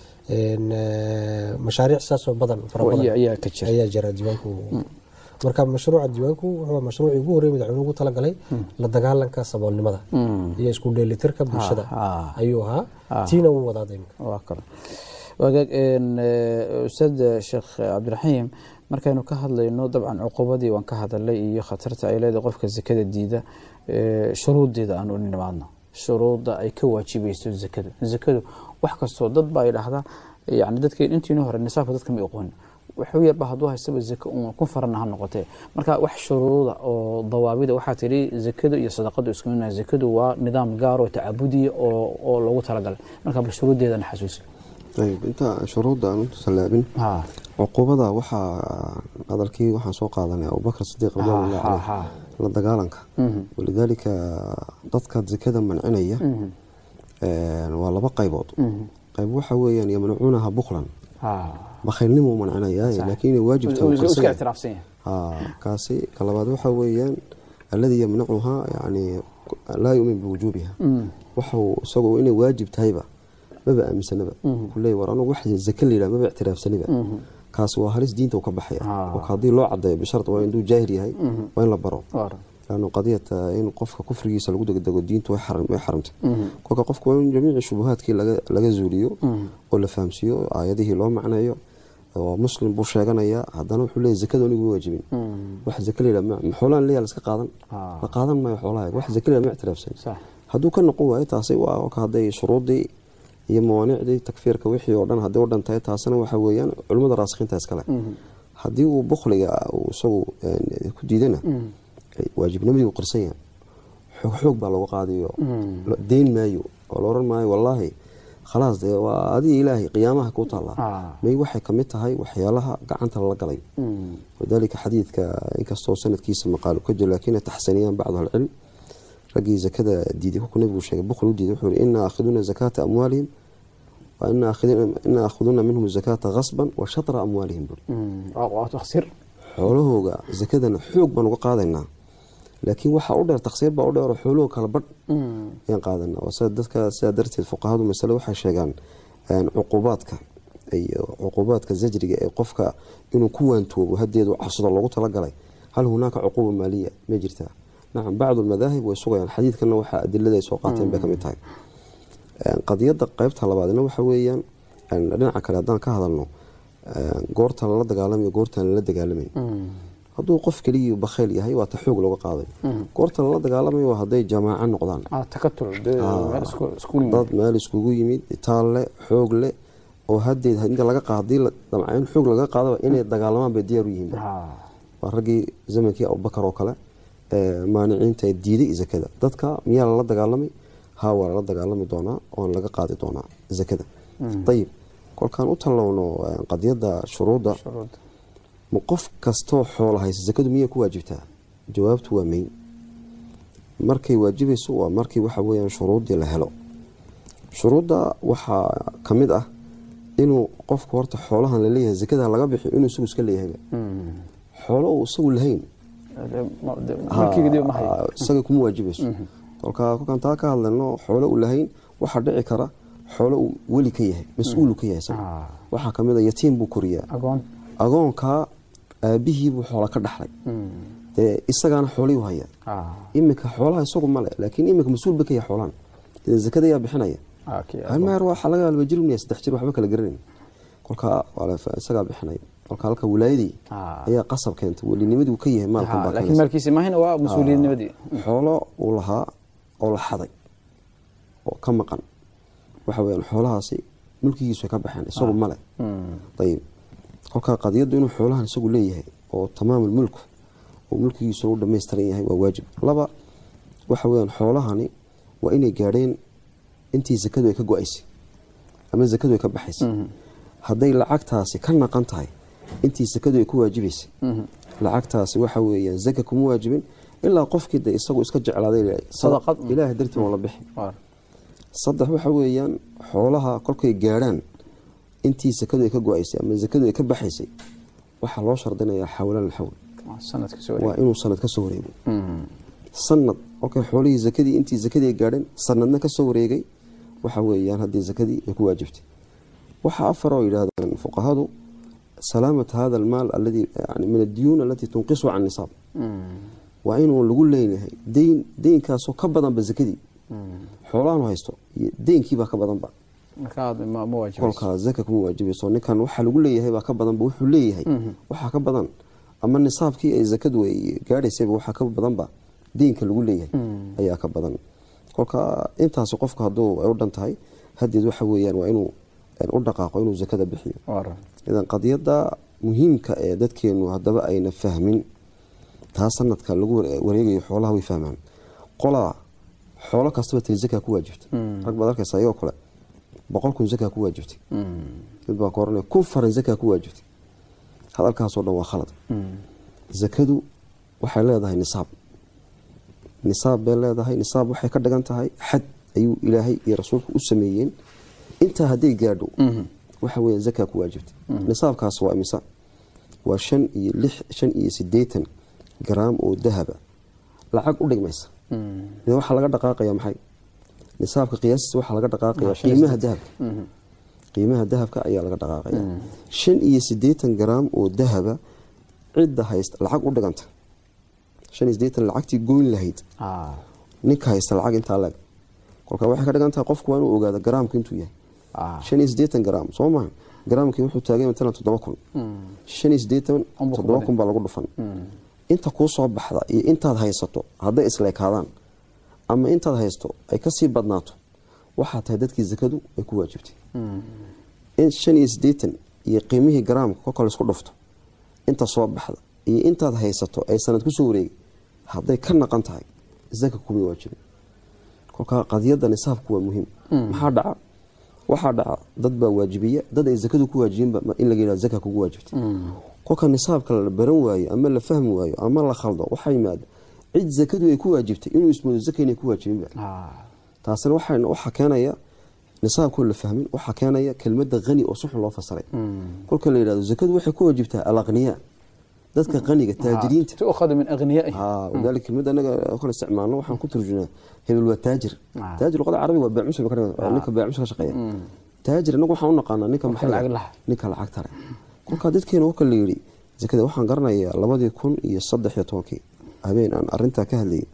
mashaariic saasoo badan fara badan ayaa jira diiwaanku marka mashruuca diiwaanku wuxuu mashruucii ugu horreeyay madaxweynuhu ugu talagalay la dagaalanka saboolnimada iyo isku dheelitirka bulshada ayuu ahaa tiina wuu wadaa imka wagaag ustaad sheekh cabdiraxiim markaynu ka hadlayno dabcan cuqubadii waan ka hadalay iyo khatarta ay leedahay qofka zakada diida shuruudeeda aan u nimaadno shuruudda ay ka waajibayso zakadu zakadu wax kastoo dad baa idhaahdaa yani dadkeen intiinu hore nisaabka dadka ma aqoon wuxuu yarba hadduu haystaba zaka uun ku farana ha noqotee marka wax shuruuda oo dawaabida waxaa tidhi zakadu iyo sadaqadu isku mid zakadu waa nidaam gaar oo tacabudiya oo loogu talagalay marka bal shuruuddeedana xasuusi ayb inta shuruudda aan u salaabin cuqubada waxaa hadalkii waxaan soo qaadanay abubakr sidiiq radiallahu caleyh la dagaalanka walidaalika dadka zakada mancinaya waa laba qaybood qayb waxa weeyaan yamnacuunaha buklan bakhaylnimo mancinaya laakiin inay waajibkaasi ka labaad waxa weeyaan alladii yamnacuhaa yani laa yumin biwujuubiha waxau isagoo inay waajib tahayba maba aaminsanaba kuley war anugu wax zake layidhah maba ictiraafsaniba kaas waa halis diinta ka baxaya kolka haddii loo cadeeyo bishart waa induu jaahil yahay waa in la baro laannu qadiyata in qofka kufrigiisa lagu degdego diintu way xaramtay kolka qofku waa in jamiici shubuhaadkii laga zuuliyo oo la fahamsiiyo aayadihii loo macneeyo oo muslim buu sheeganayaa haddana wuxuu leeyahy zakada anigu waajibin wax zake layidhah xoolaan leeyaa laska qaadan la qaadan maayo xoolaha wax zake layidhah ma ictiraafsan hadduu ka noqon waayo taasi waa hadday shuruuddii iyo mawaanicdii takfiirka wixii oo dhan hadday u dhantahay taasina waxa weeyaan culimmada raasikiinta iskale haddii uu bukhliga isagu ku diidana waajibnimadii uu qirsan yahay xoog xoog baa lagu qaadayo deyn maayo oo la oran maayo wallaahi khalaas dee waa adiga ilaahay qiyaamaha ku taallaa may waxay ka mid tahay waxyaalaha gacanta lala galay wadaalika xadiidka inkastoo sanadkiisa maqaalu ka jiro laakiin taxsaniyaan bacdu ahlicilm raggii zakada diiday kolkuu nabigu sheegay bukhli u diiday wuxuu yihi ina aakhiduuna zakaata amwaalihim ina aakhiduuna minhum zakaata khasban wa shatra amwaalihim buri xoolahooga zakadana xoog baan uga qaadaynaa laakiin waxaa u dheer taksiir baa u dheeroo xoolahoo kala badh ayaan qaadanaa sida dadka sidaa darteed fuqahadu masale waxay sheegaan cuqubaadka iyo cuqubaadka zajriga ee qofka inuu ku waantoobo hadeedu cabsado loogu talagalay hal hunaaka cuquuba maaliya ma jirtaa nacam bacdu almadaahib way sugayaan xadiidkana waxaa adilada ay soo qaateen bay ka mid tahay qadiyadda qeybta labaadna waxa weeyaan dhinaca kale haddaan ka hadalno goorta lala dagaalamayo goortaan lala dagaalamayn hadduu qof keligii bakhayl yahay waa ta xoog looga qaaday goorta lala dagaalamayo waa hadday jamaaco noqdaan dad meel iskugu yimid taalle xoog leh oo hadeed inta laga qaadii in xoog laga qaadaba inay dagaalamaan bay diyaar u yihiin waa raggii zamankii abubakar oo kale maaniciinta diiday zakada dadka miyaa lala dagaalamay ha waa lala dagaalami doonaa oon laga qaadi doonaa zakada ayib kolkaan u tallowno qadiyadda shuruudda ma qof kastoo xoola haysa zakadu miyay ku waajibtaa jawaabtu waa mayn markay waajibayso waa markii waxa weyaan shuruuddii la helo shuruudda waxaa ka mid ah inuu qofku horta xoolahan laleeyahay zakada laga bixiyo inuu isagu iska leeyahayba xoolo uu isagu lahayn isaga kuma waajibayso kolkaa kolkaan taa ka hadlayno xoolo uu lahayn waxaa dhici kara xoolo uu weli ka yahay mas-uulu ka yahay isaga waxaa kamid a yatiim buu koriyaa agoonkaa aabihiibuu xoola ka dhaxlay dee isagaana xoolihii u haya iminka xoolaha isagu male laakiin iminka mas-uul ba ka yahay xoolahan dee zakada yaa bixinaya halmeer waxaa laga alba jirunaya saddex jir waxba kala garanayn kolkaa isagaa bixinaya kolka halka wilaayadii ayaa qasab keentay welinimadii uu ka yahay maalkan maalkiisa maahina waa mas-uuliyadnimadii xoolo uu lahaa oo la xaday oo ka maqan waxa weyaan xoolahaasi mulkigiisu ay ka baxeen isagu male ayib kolkaa qadiyaddu inuu xoolahan isagu leeyahay oo tamaamul mulku oo mulkigiisuna u dhamaystiran yahay waa waajib laba waxa weyaan xoolahani waa inay gaadheen intii zakadu ay ka go-aysay ama zakadu ay ka baxaysay hadday lacagtaasi ka naqan tahay intii sakadu ay ku waajibaysay lacagtaasi waxa weeyaan zaka kuma waajibin ilaa qofkii de isagu iska jeclaaday ilaahay dartii waa la bixi saddex waxa weeyaan xoolaha kolkay gaadhaan intii sakadu ay ka go-aysay ama zakadu ay ka baxaysay waxaa loo shardinayaa xawlaan xawl waa inuu sanad ka soo wareego sanad kolkay xoolihii zakadii intii zakadii ay gaadheen sanadna ka soo wareegay waxa weeyaan haddii zakadii ay ku waajibtay waxaa afar oo yidhaahdaan fuqahadu salaamat hada almaal aladi yani min addiyuun alatii tunqisu can nisaab waa inuu lagu leeyahay deyn deynkaasoo ka badanba zakadii xoolahan haysto iyo deynkiibaa ka badanba kolkaa zaka kuma waajibayso ninkan waxaa lagu leeyahay baa ka badanba wuxuu leeyahay waxaa ka badan ama nisaabkii ay zakadu ay gaadhaysayba waxaa ka badanba deynka lagu leeyahay ayaa ka badan kolka intaasi qofka hadduu ay u dhan tahay hadeed waxa weeyaan waa inuu u dhaqaaqo inuu zakada bixiyo idan qadiyada muhiimka ee dadkeenu haddaba ayna fahmin taa sanadka lagu wareegayo xoolaha way fahmaan qolaa xoolo kastaba tiri zaka ku waajibta rag baad arkaysa ayagoo kale boqol kun zaka ku waajibtay mid baa ka oranaya kun faran zaka ku waajibtay hadalkaasoo dhan waa khalad zakadu waxay leedahay nisaab nisaab bay leedahay nisaab waxay ka dhigan tahay xad ayuu ilaahay iyo rasuulku u sameeyeen intaa hadday gaadho waxa weya zaka ku waajibtay nisaabkaas waa imisa waa shan iyo lix shan iyo sideetan garaam oo dahaba lacag u dhigmaysa waxaa laga dhaqaaqaya maxay nisaabka qiyaastis waxaa laga dhaqaaqaya qiimaha dahabka qiimaha dahabka ayaa laga dhaqaaqaya shan iyo sideetan garaam oo dahaba cidda haysta lacag u dhiganta shan iyo sideetan lacagtii goyn lahayd ninka haysta lacag intaa leg kolka waxay ka dhigan tahay qofku waa inuu ogaado garaamka intuu yahay shan iyo sideetan garaam soo maha garaamkii wuxuu taagay matalan toddoba kun shan iyo sideetan toddoba kun baa lagu dhufan inta kuu soo baxda iyo intaad haysato hadday isleekaadaan ama intaad haysto ay kasii badnaato waxaa tahay dadkii zakadu ay ku waajibtay in shan iyo sideetan iyo qiimihii garaamka kolka laisku dhufto inta soo baxda iyo intaad haysato ay sanad kusoo wareegay hadday ka naqan tahay zaka kuma waajibin kolka qadiyada nisaabku waa muhiim maxaa dhaca waxaa dhaca dad baa waajibiya dad ay zakadu ku waajibinba in laga yihahdo zaka kugu waajibtay kolka nisaabka la baran waayo ama la fahmi waayo ama la khaldo waxaa yimaada cid zakadu ay ku waajibtay inuu ismoodo zaka inay ku waajibinba taasina waxaa keenaya nisaabkoo la fahmin waxaa keenaya kelmada hani oo suxun loo fasiray kolka la yidhahdo zakadu waxay ku waajibtaa alaqniya dadka qaniga taajiriinta tuukhadu min aghniyaihi wadalika kelmada anaga kale isticmaalno waxaan ku turjunaa hebel waa taajir taajir luqada carabiga waa baamusul ninka baamusul ka shaqeeya taajir anagu waxaan u naqaanaa ninka maxay ninka lacagta leh kolkaa dadkeena kolka la yidhi zakada waxaan garanayaa labadii kun iyo saddex iyo tobankii habeen aan arintaa ka hadlayay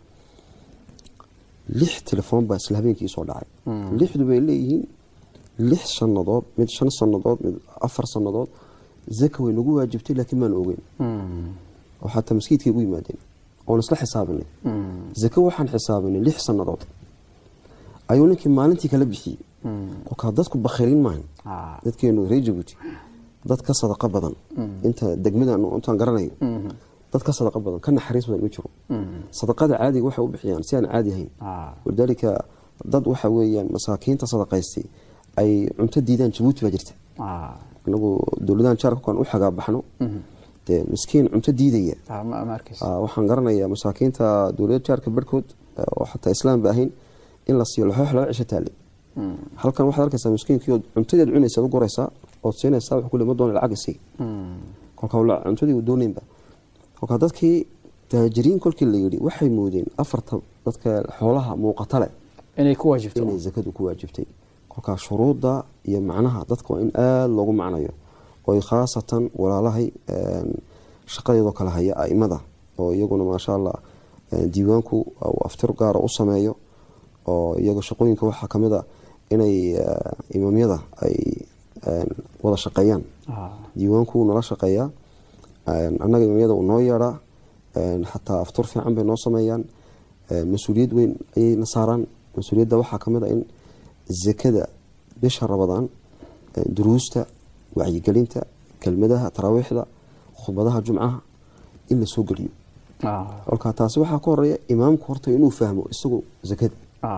lix telefoon baa isla habeenkii soo dhacay lixdu bay leeyihiin lix sanadood mid shan sanadood mid afar sanadood zaka way nagu waajibtay laakiin maan ogeyn oo xataa maskiidkay ugu yimaadeen oon isla xisaabinay zaka waxaan xisaabinay lix sanadood ayuu ninkii maalintii kala bixiyey kolkaa dadku bakhiilin maahan dadkeenu reer jabuuti dad ka sadaqa badan inta degmadan intaan garanayo dad ka sadaqa badan ka naxariis badan ma jiro sadaqada caadiga waxay u bixiyaan si aan caadi ahayn walidaalika dad waxa weeyaan masaakiinta sadaqaystay ay cunto diidaan jabuuti baa jirta inagu dowladahan jaarka kan u xagaa baxno dee miskiin cunto diidaya waxaan garanayaa masaakiinta dowlada jaarka barhkood oo xataa islaam ba ahayn in la siiyo laxoox laba cisho taale halkan waxaad arkaysaa miskiinkii ood cuntadeed cunaysa ad u goraysaa ood siinaysaa wax kule ma doona lacag isii kolkaa cuntadii u doonaynba kolkaa dadkii taajiriin kolkii la yidhi waxay moodeen afarta dadka xoolaha muuqata leh inay ku waajibto inay zakadu ku waajibtay kolkaa shuruudda iyo macnaha dadka waa in aada loogu macnayo oy khaasatan walaalahay shaqadeedoo kale haya aimada oo iyaguna maasha allah diiwaanku uu aftir gaara u sameeyo oo iyaga shaqooyinka waxaa ka mid a inay imaamyada ay wada shaqeeyaan diiwaanku nala shaqeeyaa annaga imaamyada uu noo yeedhaa xataa aftur fiican bay noo sameeyaan mas-uuliyad weyn ayay na saaraan mas-uuliyadda waxaa ka mid a in zakada bisha rabadaan duruusta wacyigelinta kelmadaha taraawiixda khudbadaha jumcaha in la soo geliyo kolka taasi waxaa ka horeeya imaamku horta inuu fahmo isagu zakada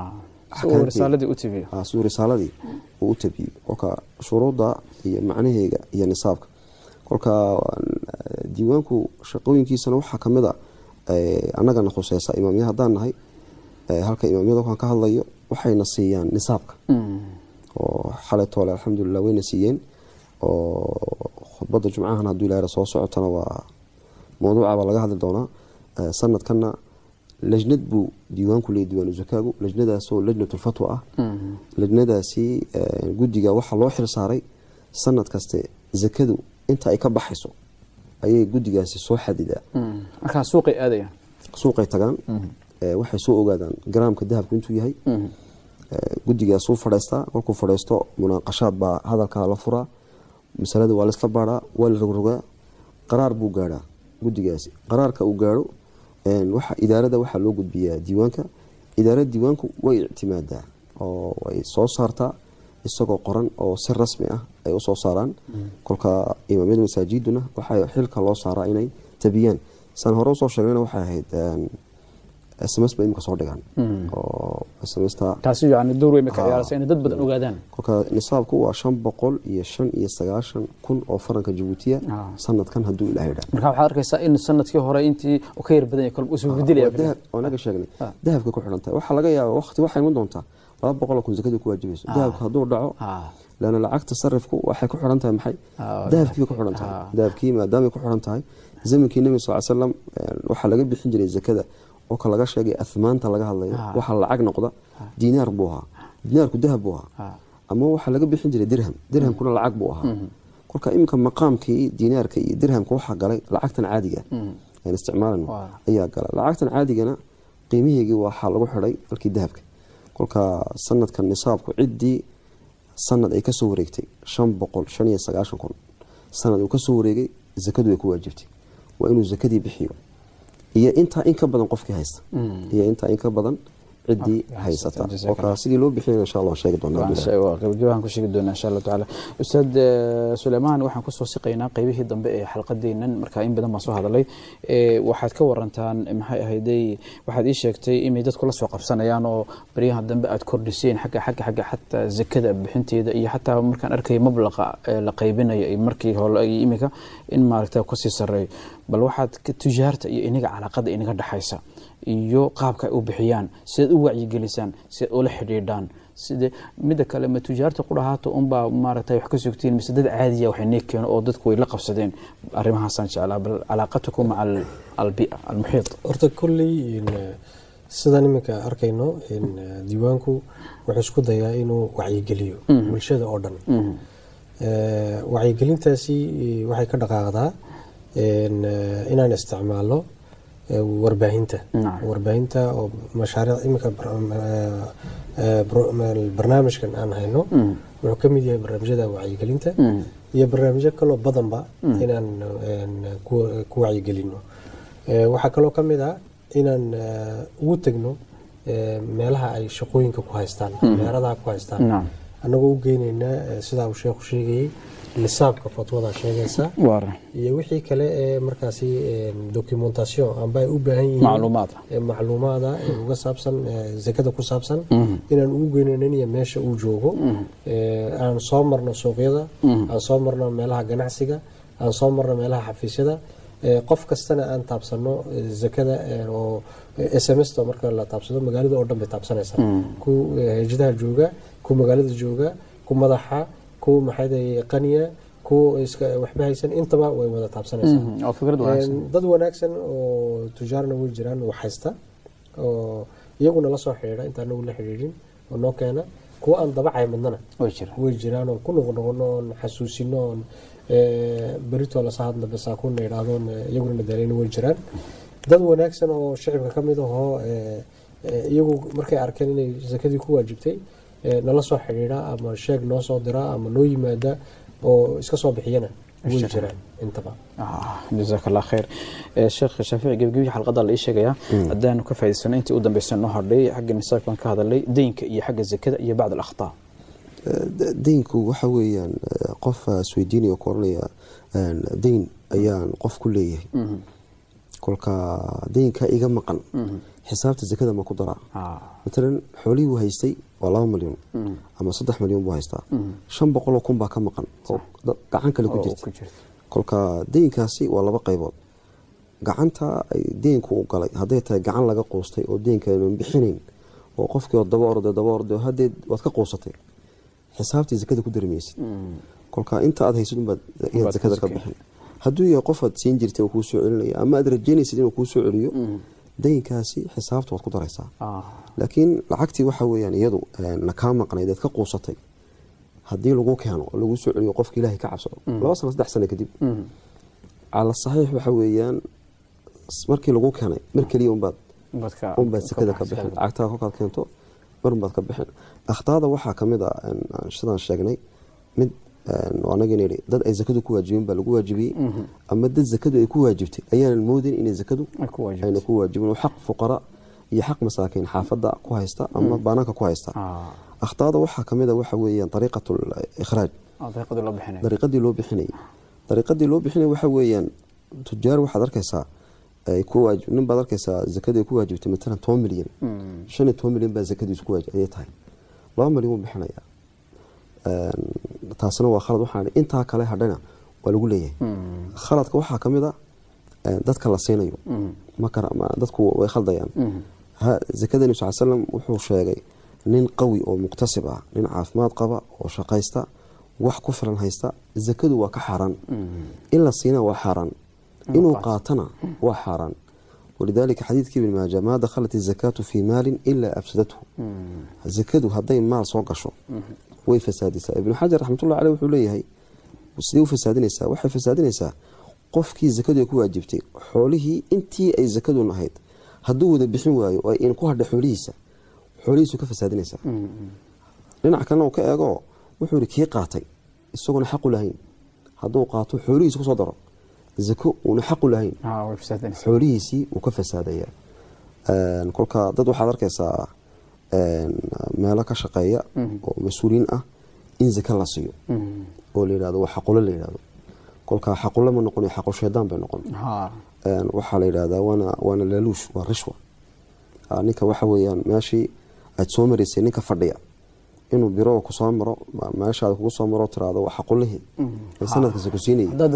siduu risaaladii uu u tabiyo kolka shuruudda iyo macnaheega iyo nisaabka kolka diiwaanku shaqooyinkiisana waxaa kamid a annagana khuseysa imaamya haddaan nahay halka imaamyada waxaan ka hadlayo waxayna siiyaan nisaabka oo xalay toole alxamdulilah wayna siiyeen oo khudbadda jumcahan hadduu ilaahra soo socotana waa mawduuca baa laga hadli doonaa sanadkana lajnad buu diiwaanku leeyay diiwaanu zakaagu lajnadaasoo lajnatulfatwa ah lajnadaasi guddiga waxaa loo xil saaray sanad kaste zakadu inta ay ka baxayso ayay guddigaasi soo xadidaa markaa suuqay aadayaan suuqay tagaan waxay soo ogaadaan garaamka dahabku intuu yahay guddigaasuu fadhaystaa kolkuu fadhaysto munaaqashaad baa hadalkaa la furaa masalada waa laisla baaraa waa la rogrogaa qaraar buu gaadhaa guddigaasi qaraarka uu gaadho idaarada waxaa loo gudbiyaa diiwaanka idaarada diiwaanku way ictimaadaa oo way soo saartaa isagoo qoran oo si rasmi ah ay usoo saaraan kolka imaamyada masaajiduna waxaa xilka loo saaraa inay tabiyaan saan hore usoo sheegnayna waxay ahayd sms ba imika soo dhigaan oo smsta taasi yani door weyn bay ka ciyaaraysa inay dad badan ogaadaan kolka nisaabku waa shan boqol iyo shan iyo sagaashan kun oo faranka jabuutiya sanadkan hadduu ilaah yidhaa marka waxaad arkaysaa in sanadkii hore intii uu ka yar badan yahay kolba usoo bedelaya naga sheegnay dahabka ku xidhan tahay waxaa laga yaaba waqti waxay iman doontaa laba boqol oo kun zakadii ku waajibayso dahabka hadduu dhaco leanna lacagta sarifku waxay ku xidhan tahay maxay dahabkii ku xidhan tahay dahabkii maadaamay ku xidhan tahay zamankii nebi sal ly slam waxaa laga bixin jiray zakada oo ka laga sheegay ahmaanta laga hadlayo waxaa lacag noqda diinaar buu ahaa diinaarku dahab buu ahaa ama waxaa laga bixin jiray dirham dirhamkuna lacag buu ahaa kolka iminka maqaamkii diinaarka iyo dirhamka waxaa galay lacagtan caadiga aan isticmaalano ayaa gala lacagtan caadigana qiimiheygii waxaa lagu xidhay halkii dahabka kolka sanadkan nisaabku ciddii sanad ay kasoo wareegtay shan boqol shan iyo sagaashan kun sanad uu kasoo wareegay zakadu way ku waajibtay waa inuu zakadii bixiyo iyo intaa in ka badan qofkii haysta iyo intaa in ka badan ciddii haysata kolka sidii loo bixiyay insha allah sheegi doonaa ku sheegi doonaa insha allah tacaala ustaad suleymaan waxaan kusoo siqaynaa qeybihii dambe ee xalqadeennan markaa in badan baan soo hadalay waxaad ka warantaan maxay ahayday waxaad ii sheegtay inay dadku la soo qabsanayaan oo baryaha dambe aad kordhiseen xagga xagga xagga xataa zakada bixinteeda iyo xataa markaan arkay mablaqa la qaybinayo markii hore iyo imika in maaragta kasii sareeyo bal waxaad tujaarta iyo inaga calaaqada inaga dhexaysa iyo qaabka ay u bixiyaan sidaad u wacyigelisaan sidaad ula xidhiidhaan sida midda kale ma tujaarta ku dhahaato unbaa maaragtay wax ka sugtiin mise dad caadiya waxay nee keeno oo dadku way la qabsadeen arrimahaasaan jeclaa bal calaaqatukum maca albia almuxiit horta kolley sidaan iminka arkayno diiwaanku wuxuu isku dayaa inuu wacyigeliyo bulshada oo dhan wacyigelintaasi waxay ka dhaqaaqdaa inaan isticmaalo warbaahinta warbaahinta oo mashaariic iminka barnaamijkan aan hayno wuxuu ka mid yahay barnaamijyada wacyigelinta iyo barnaamijyo kaloo badanba inaan ku wacyigelino waxaa kaloo ka mid ah inaan ugu tegno meelaha ay shaqooyinka ku haystaan meeradaha ku haystaan annagoo u geyneynaa sidaa uu sheekhu sheegayey nisaabka fatwada sheegaysa iyo wixii kale ee markaasi documentation amba ay u baahan yihiin macluumaada uga saabsan zakada ku saabsan inaan ugu geynaynin iyo meesha uu joogo aan soo marno suuqyada aan soo marno meelaha ganacsiga aan soo marno meelaha xafiisyada qof kastana aan taabsano zakada oo smsta marka la taabsado magaalada oo dhan bay taabsanaysaa ku hejadaha jooga ku magaalada jooga ku madaxa ku maxay qaniya ku iska waxba haysan intaba way wada taabsanaysaa dad wanaagsan oo tujaarna way jiraan wax haysta oo iyaguna la soo xidhiidha intaan nagu la xidhiidhin oo noo keena kuwa aan dabacay madnana way jiraan oon ku noqnoqono oon xasuusino oon beritoo lasahadna basaakuna idhaahdoon iyaguna nadaaleyna way jiraan dad wanaagsan oo shicibka ka mid ahoo iyagu markay arkeen inay sakadii ku waajibtay nala soo xidhiidha ama sheeg noo soo dira ama noo yimaada oo iska soo bixiyana way jiraan intaba jazaak allah khayr sheekh shaafici gebgebi xalqada la ii sheegayaa haddaanu ka faa'idaysano intii u dambaysa noo hadhay xagga nisaabkan ka hadalay deynka iyo xagga zakada iyo bacd alakhtaa deynku waxa weeyaan qof isweydiinaya ku oranaya deyn ayaan qof ku leeyahay kolka deynkaa iga maqan xisaabta zakada ma ku daraa matalan xoolihii buu haystay waa laba milyan ama saddex milyan buu haystaa shan boqoloo kun baa ka maqan oo gacan kale ku jirta kolka deynkaasi waa laba qaybood gacanta ay deynku u galay hadday tahay gacan laga quustay oo deynkanan bixinayn oo qofkii oo daba orday daba orday oo haddee waad ka quusatay xisaabtii zakada ku darmaysid kolka inta aad haysid unbaad ayaad zakada ka bixin hadduu yahay qof aad siin jirtay oo kuu soo celinaya ama aad rajaynaysid inuu kuu soo celiyo deynkaasi xisaabta waad ku daraysaa laakiin lacagtii waxa weyaan iyadu na kaa maqnayd eed ka quusatay haddii lagu keeno oo lagu soo celiyo qofka ilaahay ka cabsado laba sano saddex sano kadib cala saxiix waxa weeyaan markii lagu keenay mar keliya unbaad unbaad sakada ka bixin lacagtaa kolkaad keento mar unbaad ka bixin akhtaada waxaa kamid a sidaan sheegnay mid anagin idhi dad ay zakadu ku waajibin baa lagu waajibiyey ama dad zakadu ay ku waajibtay ayaanan moodin inay zakadu ayna ku waajibin oo xaq fuqara iyo xaq masaakiin xaafada ku haysta ama baanaanka ku haysta akhtaada waxaa kamid a waxa weeyaan dariiqat ikhraaj dariiqadii loo bixinayay dariiqadii loo bixinaya waxa weeyaan tujaar waxaad arkaysaa nin baad arkaysaa zakadu ay ku waajibtay matalan toban milyan shan iyo toban milyan baa zakadiisu ku waajib ayay tahay laba milyan wuu bixinayaa taasina waa khalad waxaan intaa kale hadhana waa lagu leeyahay khaladka waxaa ka mid a dadka la siinayo dadku way khaldayaan zakada nebi sal slam wuxuu sheegay nin qawi oo muqtasib ah nin caafimaad qaba oo shaqaysta wax ku filan haysta zakadu waa ka xaaraan in la siina waa xaaraan inuu qaatana waa xaaraan walidaalika xadiidka ibn maaja maa dakhalat izakaatu fii maalin ilaa afsadathu zakadu hadday maal soo gasho way fasaadisaa ibnu xajar raxmatullah caleh wuxuu leeyahay sidee u fasaadinaysaa waxay fasaadinaysaa qofkii zakadu ay ku waajibtay xoolihii intii ay zakadun ahayd hadduu wada bixin waayo oo in ku hadha xoolihiisa xoolihiisu ka fasaadinaysaa dhinac kalena uu ka eego wuxuu yihi kii qaatay isagoona xaqu lahayn hadduu qaato xoolihiisa kusoo daro zako uuna xaqu lahayn xoolihiisii wuu ka fasaadaya kolka dad waxaad arkaysaa meelo ka shaqeeya oo mas-uuliyiin ah in zaka la siiyo oo la yidhahdo waa xaqulo la yidhahdo kolka xaqulo ma noqon xaqu shaydaan bay noqon waxaa la yidhahdaa waana waana laaluush waa rishwa ninka waxa weeyaan meeshii aad soo maraysay ninka fadhiya inuu biro kusoo maro meeshaada kugu soo maro tiraado waa xaqulihii sanadkaasi ku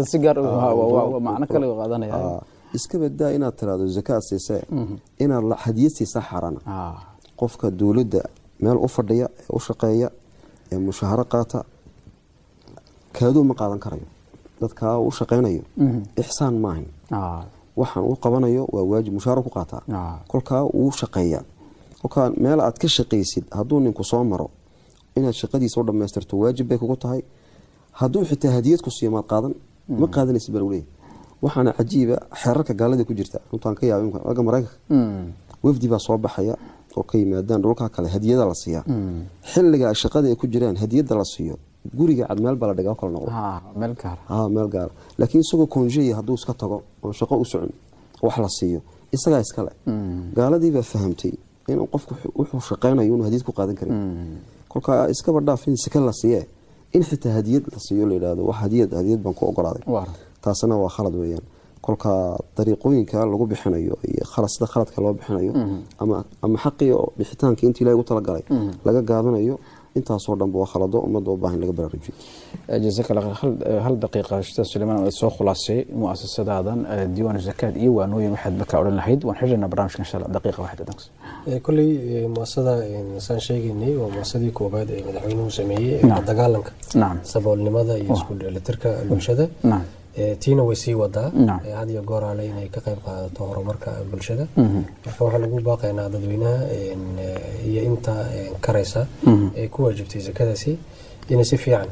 siinayay iska badaa inaad tiraado zakaad siisee inaad hadiyad siisaa xaaraana qofka dowladda meel u fadhiya ee u shaqeeya ee mushaaharo qaata kaaduu ma qaadan karayo dadkaa u shaqaynayo ixsaan maahan waxaan u qabanayo waa waajib mushaaharo ku qaataa kolkaa wuu shaqeeyaa kolkaa meel aad ka shaqaysid hadduu ninku soo maro inaad shaqadiisa u dhammaystirto waajib bay kugu tahay hadduu xitaa hadiyad ku siiyo maad qaadan ma qaadanaysid baa lagu leeyahy waxaana cajiiba xeerarka gaalada ku jirta runtaan ka yaaba aga maraykanka wafdi baa soo baxaya oo ka yimaadaan dhulkaa kale hadiyada la siiyaa xilliga shaqada ay ku jiraan hadiyada la siiyo guriga cad meel baa la dhigaa kala noqdo meel gaara laakiin isagoo konjeya hadduu iska tago oon shaqo u socon wax la siiyo isagaa iskale gaaladiibaa fahamtay in qofku wuxuu shaqaynayo inuu hadiyad ku qaadan karin kolkaa iskaba dhaaf in sika la siiye in xitaa hadiyad la siiyo la yidhahdo wax hadiyad hadiyad baan ku ogolaaday taasina waa khalad weeyaan kolka dariiqooyinka lagu bixinayo iyo sida khaladka loo bixinayo ama xaqii bixitaanka intii ilahay ugu talagalay laga gaabinayo intaasoo dhanba waa khalado ummadda u baahan laga baraarujiyo jazaak allah hal daqiiqa ustaad sulaymaan waad soo khulaasay muasasadaadan diiwaan zakaad iyo waanooyin waxaad markaa odhan lahayd waan xidhanaa barnaamijka insha allah daqiiqa waxaad adanks kolley muasada saan sheegaynay waa muasadii koobaad ee madaxweynuhu sameeyey ee dagaalanka saboolnimada iyo isku dheelitirka bulshada tiina way sii wadaa had iyo goor ale inay ka qayb qaadato horumarka bulshada marka waxaan ugu baaqaynaa dadweynaha iyo inta karaysa ee ku waajibtay zakadaasi inay si fiican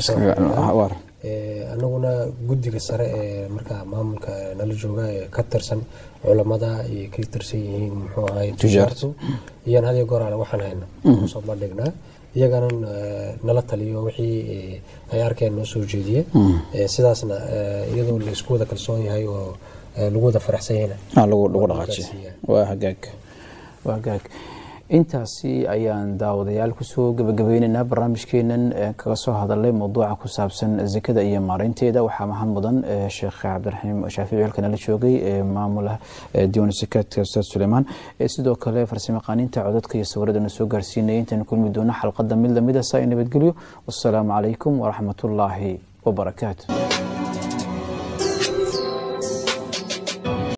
anaguna guddiga sare ee markaa maamulka nala jooga ee ka tirsan culamada iyo ka tirsan yihiin muxuu ahay tujaartu iyaan had iyo goor ale waxaan hayna kusoo bandhignaa iyagana nala taliyo wixii ay arkeen noo soo jeediye sidaasna iyadoo la isku wada kalsoon yahay oo lagu wada faraxsan yahayna lagu dhaqaajiyo waa hagaag waa hagaag intaasi ayaan daawadayaal kusoo gabagabeyneynaa barnaamijkeenan kaga soo hadalay mawduuca ku saabsan zakada iyo maareynteeda waxaa mahad mudan sheekh cabdiraxiim shaafici halkana la joogay maamula diiwan sakaadka ustaad suleymaan sidoo kale farsamaqaaninta codadka iyo sawiradana soo gaarsiinaya intaanu kulmi doono xalqada mid lamida saa i nabadgelyo wasalaamu calaykum waraxmatullaahi wabarakaatu